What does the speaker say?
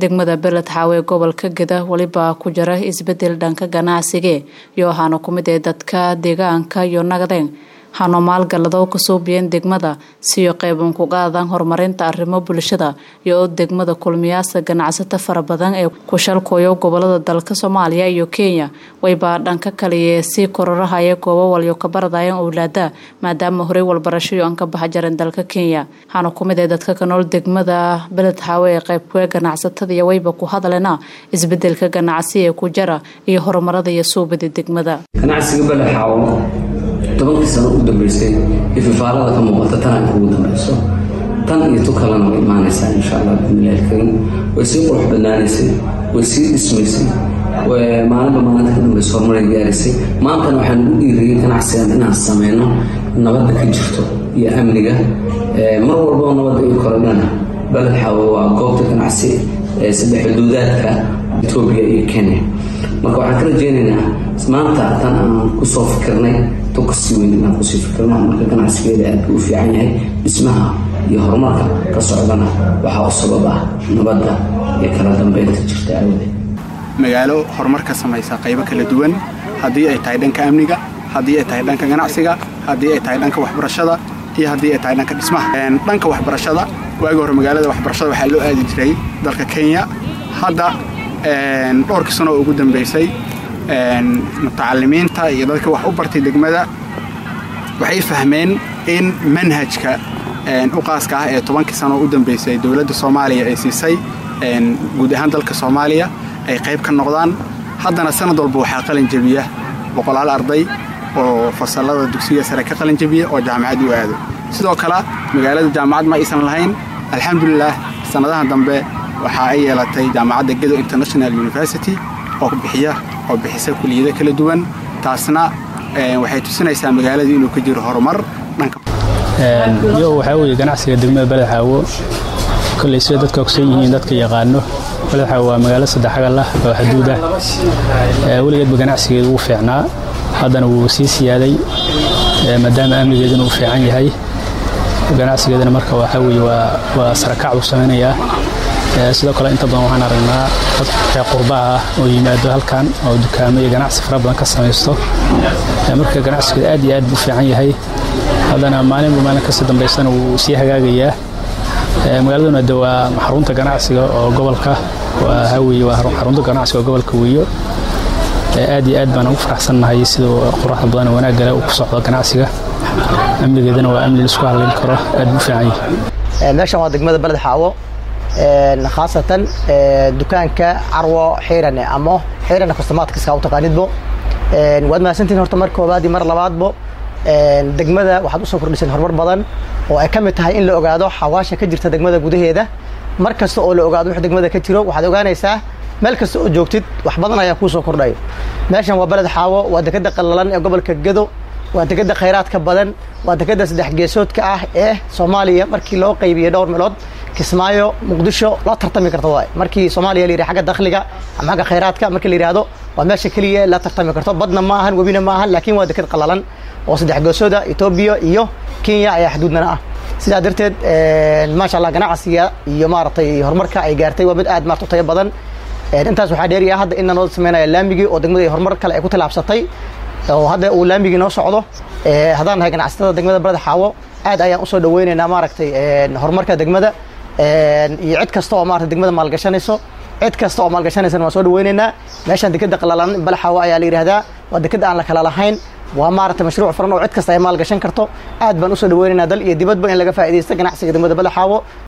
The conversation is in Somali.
degmada beled xaawe gobolka geda weliba ku jira isbedel dhanka ganacsiga iyo waxaana ku mid ee dadka deegaanka iyo nagdeen hano maalgalado kasoo biyeen degmada siyo qeyban ku qaadan horumarinta arrimo bulshada iyo oo degmada kulmiyaasa ganacsato fara badan ee ku shalkooyo gobolada dalka soomaaliya iyo kenya wayba dhanka kaliye sii kororahaya goobo walyo ka baradayeen owlaada maadaama horey walbarashayo aan ka baxa jareen dalka kenya waxaana ku mid ee dadka ka nool degmada beled xaawe ee qeybkuwe ganacsatada iyo wayba ku hadlena isbedelka ganacsi ee ku jara iyo horumarada iyo suubada degmada tobankii sano u dambeysay ififaalada ka muuqata tan ay ugu dambayso tan iyo tu kalena way imaanaysaa insha allah bismillahi alkariim way sii qurux badnaanaysay way sii dhismaysay maalinba maalinta ka dambaysa horumaray gaaraysay maantana waxaan ugu dhiiriyey ganacsigan inaan sameyno nabadda ka jirto iyo amniga mar walboo nabadda ii korodhana baled xaawo waa goobta ganacsi ee saddex xuduudaadka etoobiya iyo kenya marka waxaan ka rajeynaynaa maanta tan aan kusoo fikirnay kasii weyn inaan kusii fikirno marka ganacsigeeda aad u fiican yahay dhismaha iyo horumarka ka socdana waxaa u sabab ah nabadda iyo kala dambeynta jirta awdeed magaalo horumar ka samaysa qaybo kala duwan haddii ay tahay dhanka amniga haddii ay tahay dhanka ganacsiga haddii ay tahay dhanka waxbarashada iyo haddii ay tahay dhanka dhismaha dhanka waxbarashada waagi hore magaalada waxbarashada waxaa loo aadi jiray dalka kenya hadda dhowrkii sano oo ugu dambeysay mutacalimiinta iyo dadka wax u bartay degmada waxay fahmeen in manhajka u qaaska ah ee tobankii sano u dambeysay dowladda soomaaliya ay siisay guud ahaan dalka soomaaliya ay qayb ka noqdaan haddana sanad walba waxaa qalin jebiya boqolaal arday oo fasalada dugsiga sare ka qalin jebiya oo jaamacad u aado sidoo kale magaalada jaamacad ma aysan lahayn alxamdulilah sannadahan dambe waxa ay yeelatay jaamacadda gedo international university oo bixiya oo bixisa kuliyado kala duwan taasna waxay tusinaysaa magaalada inuu ka jiro horumar dhanka yo waxaa weeye ganacsiga degmada beled xaawo kolley sida dadka ogsan yihiin dadka yaqaano beled xaawo waa magaalo saddexagal ah oo xaduud ah weligeedba ganacsigeedu wuu fiicnaa haddana wuu sii siyaaday maadaama amnigeeduna uu fiican yahay ganacsigeedana marka waxaa weeye waa sarakac buu samaynayaa sidoo kale inta badan waxaan aragnaa dad reer qurbaha ah oo yimaado halkan oo dukaamo iyo ganacsi fara badan ka samaysto marka ganacsigeeda aad iyo aad buu fiican yahay haddana maalinba maalin kasii dambaysana wuu sii hagaagayaa magaaladuna de waa xarunta ganacsiga oo gobolka haweye waa xarunta ganacsiga oo gobolka weeyo aad iyo aad baan ugu faraxsannahay sida quruxda badan wanaagale uu ku socdo ganacsiga amnigeedana waa amni laisku halayn karo aad buu fiican yahay meeshan waa degmada beled xaawo khaasatan dukaanka carwo xiirane ama xiirane kastamaadkiska u taqaanidbo waad mahadsantihin horta mar koobaad iyo mar labaadbo degmada waxaad usoo kordhiseen horumar badan oo ay ka mid tahay in la ogaado xawaasha ka jirta degmada gudaheeda mar kasta oo la ogaado wix degmada ka jiro waxaad ogaanaysaa meel kasta oo joogtid wax badan ayaa kuu soo kordhayo meeshan waa beled xaawo waa dekeda qallalan ee gobolka gedo waa dekeda khayraadka badan waa dekeda saddex geesoodka ah ee soomaaliya markii loo qaybiyey dhowr meelood kismaayo muqdisho loo tartami karto waay markii soomaaliya la yidhi agga dakhliga ama agga khayraadka markii la yidhahdo waa meesha keliya la tartami karto badna ma ahan webina ma ahan laakiin waa deked qallalan oo saddex geesooda etoobiya iyo kenya ayaa xuduudnana ah sidaa darteed maasha allah ganacsiga iyo maaragtay horumarka ay gaartay waa mid aad maarta u tayo badan intaas waxaa dheeriya hadda in noo sameynaya laamigii oo degmada horumar kale ay ku tilaabsatay oo hadda uu laamigii noo socdo haddaan nahay ganacsatada degmada barada xaawo aad ayaan usoo dhaweynaynaa maaragtay horumarka degmada iyo cid kasta oo maarata degmada maalgashanayso cid kasta oo maalgashanaysana waan soo dhaweynaynaa meeshaan dekeda qalalan balaxaawo ayaa la yidhahdaa waa dekeda aan la kala lahayn waa maarata mashruuc furan oo cid kasta ay maalgashan karto aad baan usoo dhaweynaynaa dal iyo dibadba in laga faa'iidaysto ganacsiga degmada balaxaawo